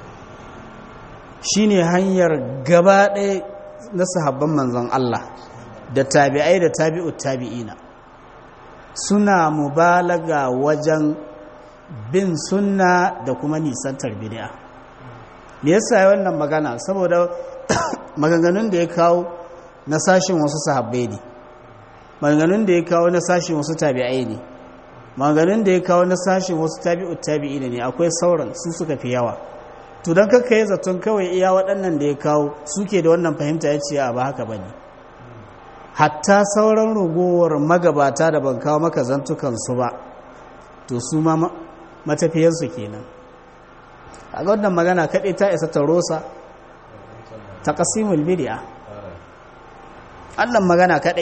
shine hanyar gaba ɗaya na sahabban manzon Allah da tabi'ai da tabi'u tabi'ina suna mubalaga wajen bin sunna da kuma nisantar bid'a me yasa wannan magana saboda maganganun da ya kawo na sashin wasu sahabbai ne maganganun da ya kawo na sashin wasu tabi'ai ne maganganun da ya kawo na sashin wasu tabi'u tabi'ina ne akwai sauran su suka fi yawa to don kakka yi zaton kawai iya waɗannan da ya kawo suke da wannan fahimta ya ce a ba haka ba ne hatta sauran ragowar magabata da ban kawo maka zantukansu ba to su ma matafiyansu kenan a ga wannan magana kaɗai ta isa ta rosa ta ƙasimul bidiya allan magana kaɗai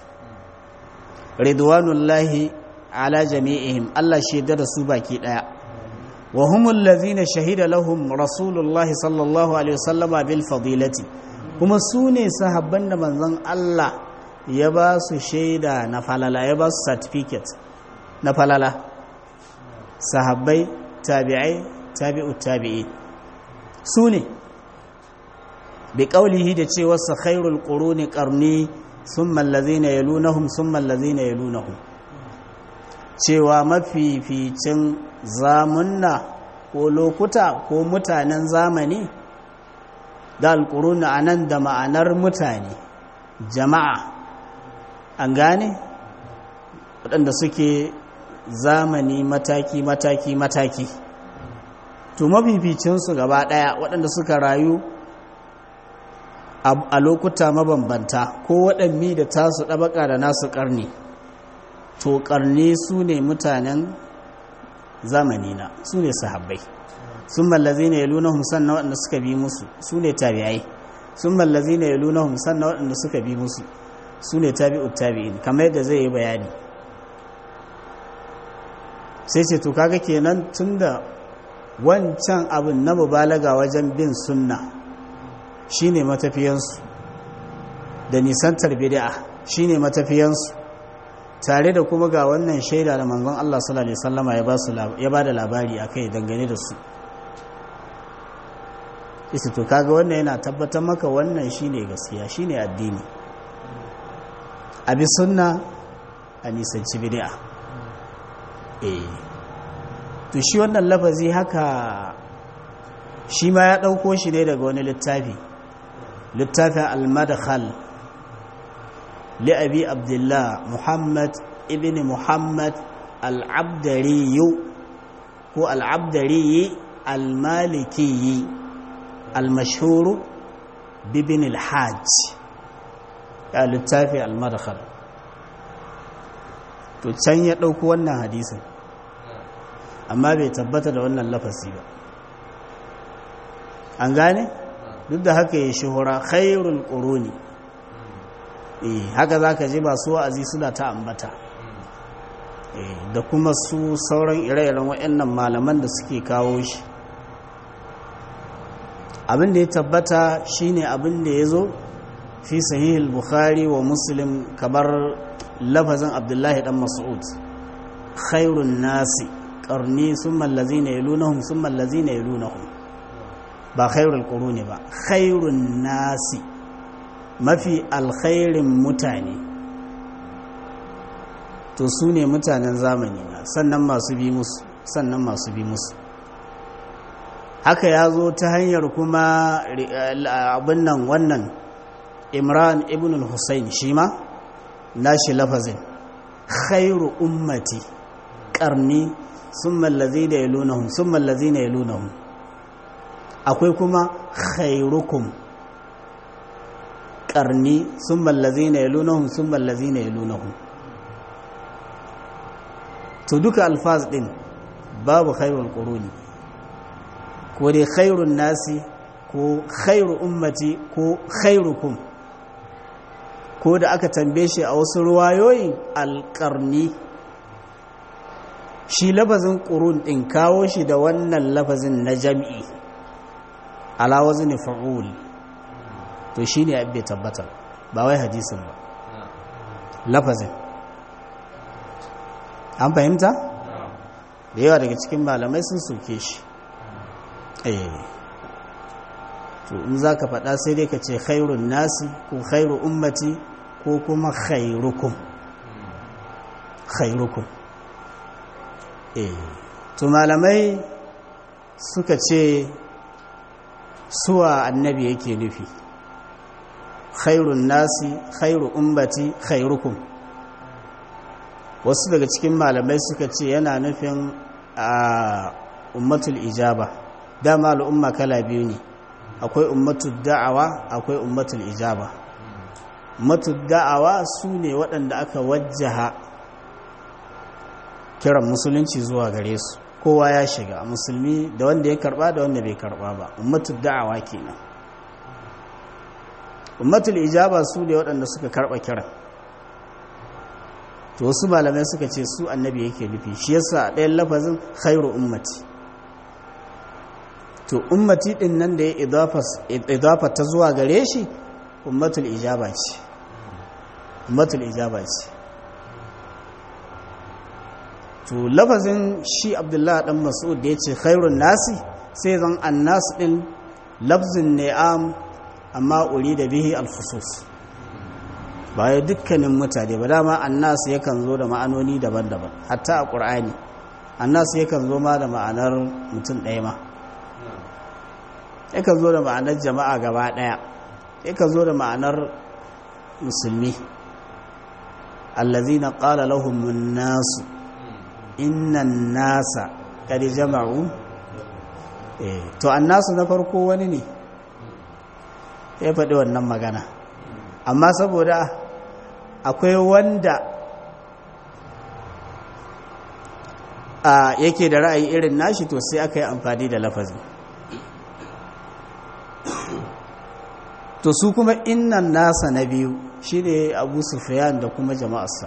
ridwanullahi ala jami'ihim allah shaida da su baki ɗaya wa humul lazina shahida lahum rasulullahi sallallahu alaihi wasallama bil fadilati kuma su ne sahabban da manzon allah ya ba su shaida na falala ya ba su certificate na falala sahabbai tabi'ai tabi'u tabi'i su ne bi kaulihi da cewa sa khairul quruni qarni thumma allazina yalunahum thumma allazina yalunahum cewa mafificin zamunna ko lokuta ko mutanen zamani da alquruni anan da ma'anar mutane jama'a an gane waɗanda suke zamani mataki mataki mataki to mafificinsu gaba ɗaya waɗanda suka rayu a lokuta mabambanta ko waɗanni da tasu ɗabaka da nasu ƙarni to ƙarni su ne mutanen zamanina su ne sahabbai sun mallazi ne ya luna humsan na waɗanda suka bi musu su ne tabi'ai sun mallazi ne ya luna humsan na waɗanda suka bi musu su ne tabi'ut tabi'in kamar yadda zai yi bayani sai ce to kaga kenan tunda wancan abin na mubalaga wajen bin sunna shine matafiyansu da nisantar bid'a shine matafiyansu tare da kuma ga wannan shaida da manzon Allah sallallahu alaihi wasallama ya ba su ya ba da labari akai dangane da su isa to kaga wannan yana tabbatar maka wannan shine gaskiya shine addini abi sunna a nisanci bid'a eh to shi wannan lafazi haka shi ma ya dauko shi ne daga wani littafi littafin al-madkhal li abi abdullah muhammad ibn muhammad al-abdari ko al-abdari al-maliki al-mashhur bibin al-hajj ya littafi al-madkhal to can ya ɗauko wannan hadisin amma bai tabbata da wannan lafasi ba an gane duk da haka ya shuhura khairul quruni eh haka zaka ji ba su wa'azi suna ta ambata eh da kuma su sauran ire-iren waɗannan malaman da suke kawo shi abin da ya tabbata shine abin da ya zo fi sahihul bukhari wa muslim kamar lafazin abdullahi dan mas'ud khairun nasi qarni thumma allazina yalunahum thumma allazina yalunahum ba khairul quruni ba khairun nasi mafi alkhairin mutane to su ne mutanen zamani na sannan masu bi musu sannan masu bi musu haka ya zo ta hanyar kuma abin nan wannan imran ibn al-husayn shi ma nashi lafazin khairu ummati karni sun mallazi da ya lunahun sun mallazi na ya lunahun akwai kuma khairukum karni sun mallazi na ya lunahun sun mallazi na ya lunahun to duka alfaz din babu khairul quruni ko dai khairun nasi ko khairu ummati ko khairukum ko da aka tambaye shi a wasu ruwayoyin alƙarni shi lafazin ƙurun ɗin kawo shi da wannan lafazin na jam'i alawazin fa'ul to shi ne abin tabbatar ba wai hadisin ba lafazin an fahimta? da yawa daga cikin malamai sun soke shi to in za ka faɗa sai dai ka ce khairun nasi ko khairu ummati ko kuma khairukum khairukum eh to malamai suka ce suwa annabi yake nufi khairun nasi khairu ummati khairukum wasu daga cikin malamai suka ce yana nufin a ummatul ijaba dama al'umma kala biyu ne akwai ummatul da'awa akwai ummatul ijaba ummatul da'awa su ne waɗanda aka wajjaha kiran musulunci zuwa gare su kowa ya shiga musulmi da wanda ya karba da wanda bai karba ba ummatul da'awa kenan ummatul ijaba su ne waɗanda suka karba kiran to wasu malamai suka ce su annabi yake nufi shi yasa a ɗayan lafazin khairu ummati to ummati din nan da ya idafa ta zuwa gare shi ummatul ijaba ce ummatul ijaba ce to lafazin shi abdullahi dan mas'ud da ya ce khairun nasi sai zan annas din lafzin ni'am amma uri da bihi alkhusus ba ya dukkanin mutane ba dama annas yakan zo da ma'anoni daban-daban hatta a ƙur'ani annas yakan zo ma da ma'anar mutum ɗaya ma yakan zo da ma'anar jama'a gaba ɗaya yakan zo da ma'anar musulmi allazina qala lahum nasu innan nasa kad jama'u eh to annasu na farko wani ne ya faɗi wannan magana amma saboda akwai wanda a yake da ra'ayi irin nashi to sai aka yi amfani da lafazin to su kuma innan nasa na biyu shi ne abu sufiyan da kuma jama'arsa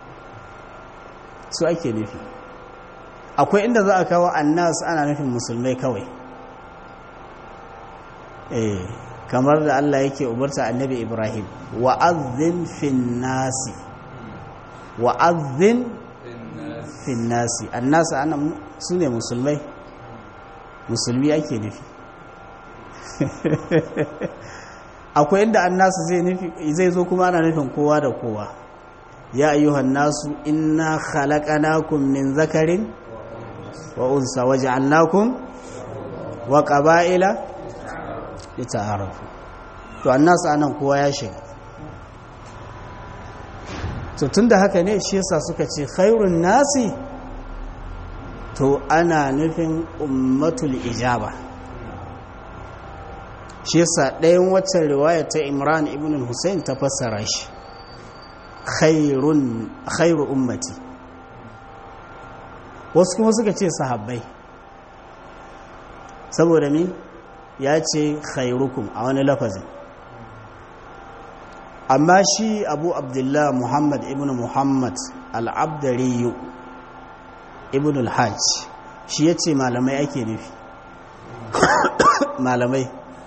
su ake nufi akwai inda za a kawo annas ana nufin musulmai kawai eh kamar da Allah yake umarta annabi Ibrahim wa azzin fin nasi wa'azzin finnasi annasa ana su ne musulmai musulmi ake nufi akwai inda annasu zai zo kuma ana nufin kowa da kowa ya ayyuhan nasu inna khalaqnakum min zakarin wa unsa waja'alnakum wa qaba'ila lita'arafu to annasu anan kowa ya shiga to tunda haka ne shi yasa suka ce khairun nasi to ana nufin ummatul ijaba shi yasa ɗayan waccan riwaya ta imran ibn hussein ta fassara shi khairu ummati wasu kuma suka ce sahabbai saboda mi ya ce khairukum a wani lafazin amma shi abu abdullah muhammad ibn muhammad al'abdariyu ibn al-hajj shi ya ce malamai ake nufi malamai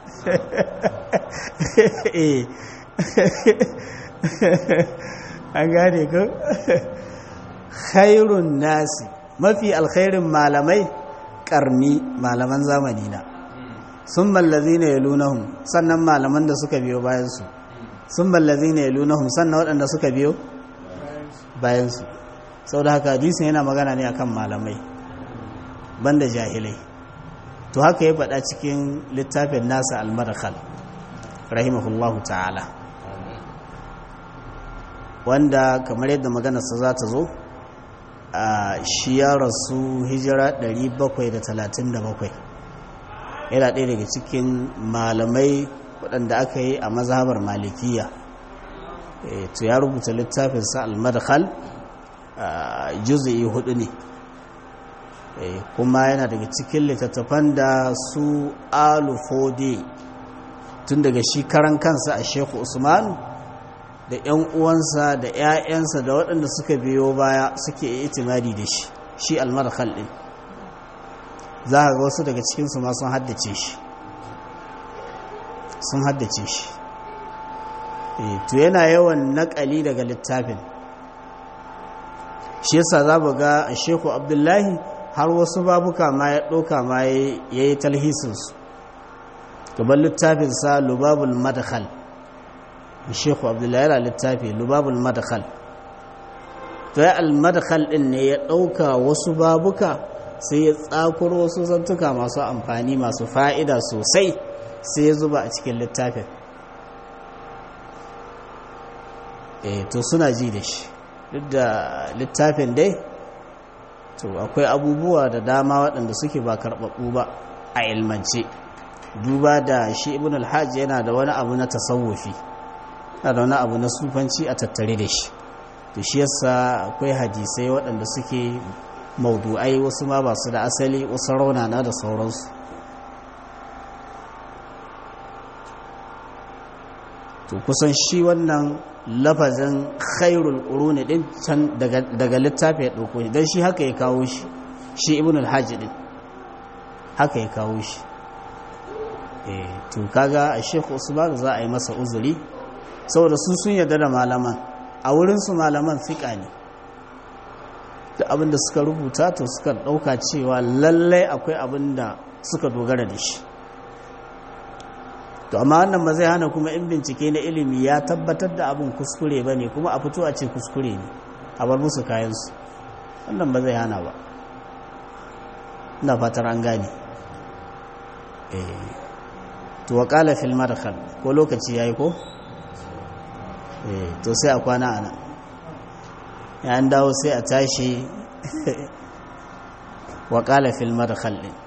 an gane ko khairun nasi mafi alkhairin malamai karni malaman zamani na sun mallazi ne ya lunahun sannan malaman da suka biyo bayansu sun mallazi ne ya lunahun sannan waɗanda suka biyo bayansu sau da haka hadisin yana magana ne akan malamai banda jahilai to haka ya faɗa cikin littafin nasa al-madkhal rahimahullahu ta'ala wanda kamar yadda maganarsa za ta zo a shi ya rasu hijira 737 yana ɗaya daga cikin malamai waɗanda aka yi a mazhabar malikiya to ya rubuta littafinsa al-madkhal juz'i hudu ne kuma yana daga cikin littattafan da su alufode tun daga shi karan kansa a sheku usmanu da 'yan uwansa da 'ya'yansa da waɗanda suka biyo baya suke itimadi da shi shi almarhal ɗin za a ga wasu daga cikinsu ma sun haddace shi sun haddace shi to yana yawan naƙali daga littafin shi yasa za mu ga a sheku abdullahi har wasu babuka ma ya ɗauka ma ya yi talhisinsu gaban littafinsa lubabul madkhal shekhu abdullahi yana littafi lubabul madkhal to ya al-madkhal din ne ya ɗauka wasu babuka sai ya tsakuro wasu zantuka masu amfani masu fa'ida sosai sai ya zuba a cikin littafin eh to suna ji da shi duk da littafin dai to akwai abubuwa da dama waɗanda suke ba karɓaɓɓu ba a ilmance duba da shi ibn alhaji yana da wani abu na tasawufi yana da wani abu na sufanci a tattare da shi to shi yasa akwai hadisai waɗanda suke maudu'ai wasu ma ba su da asali wasu raunana da sauransu to kusan shi wannan lafazin khairul quruni din can daga littafi ya dauko shi dan shi haka ya kawo shi shi ibn al-hajj din haka ya kawo shi eh to kaga a Sheikh Usman za a yi masa uzuri saboda su sun yarda da malaman a wurin su malaman fika ne da abinda suka rubuta to suka dauka cewa lallai akwai abinda suka dogara da shi to amma wannan ba zai hana kuma in bincike na ilimi ya tabbatar da abin kuskure ba ne kuma a fito a ce kuskure ne a bar musu kayansu wannan ba zai hana ba ina fatar an gane to wa kala fil madkhal ko lokaci yayi ko to sai a kwana ana ya an dawo sai a tashi wa kala fil madkhal din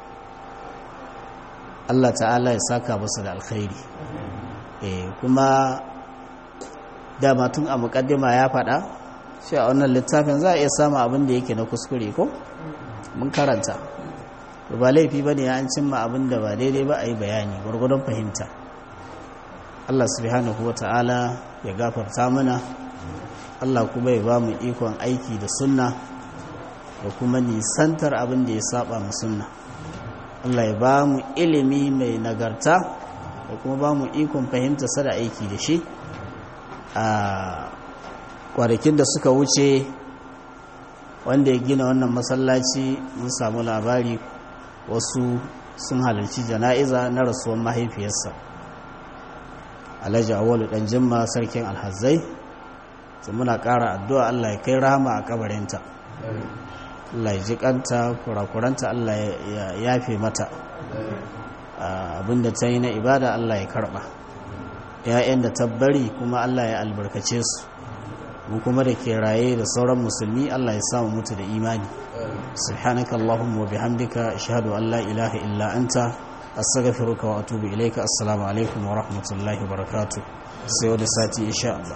Allah ta'ala ya saka masa da alkhairi eh kuma dama tun a mukaddima ya faɗa shi a wannan littafin za a iya samu abin da yake na kuskure ko mun karanta ba laifi ba ne an cimma abin da ba daidai ba a yi bayani gwargwadon fahimta Allah subhanahu wa ta'ala ya gafarta mana Allah kuma ya ba mu ikon aiki da sunna da kuma nisantar abin da ya saba mu sunna Allah ya ba mu ilimi mai nagarta da kuma ba mu ikon fahimta sada aiki da shi kwanakin da suka wuce wanda ya gina wannan masallaci mun samu labari wasu sun halarci jana'iza na rasuwar mahaifiyarsa alhaji awalu dan jimma sarkin alhazai su muna ƙara addu'a allah ya kai rama a kabarinta allah ya ji kanta kurakuranta allah ya yafe mata abinda ta yi na ibada allah ya karba ‘ya'yan da tabbari kuma allah ya albarkace su mu kuma da ke raye da sauran musulmi allah ya samu mutu da imani subhanaka allahumma wa bihamdika ashhadu an la ilaha illa anta astaghfiruka wa atubu ilayka assalamu alaikum wa rahmatullahi wa barakatuh sai wani sati insha Allah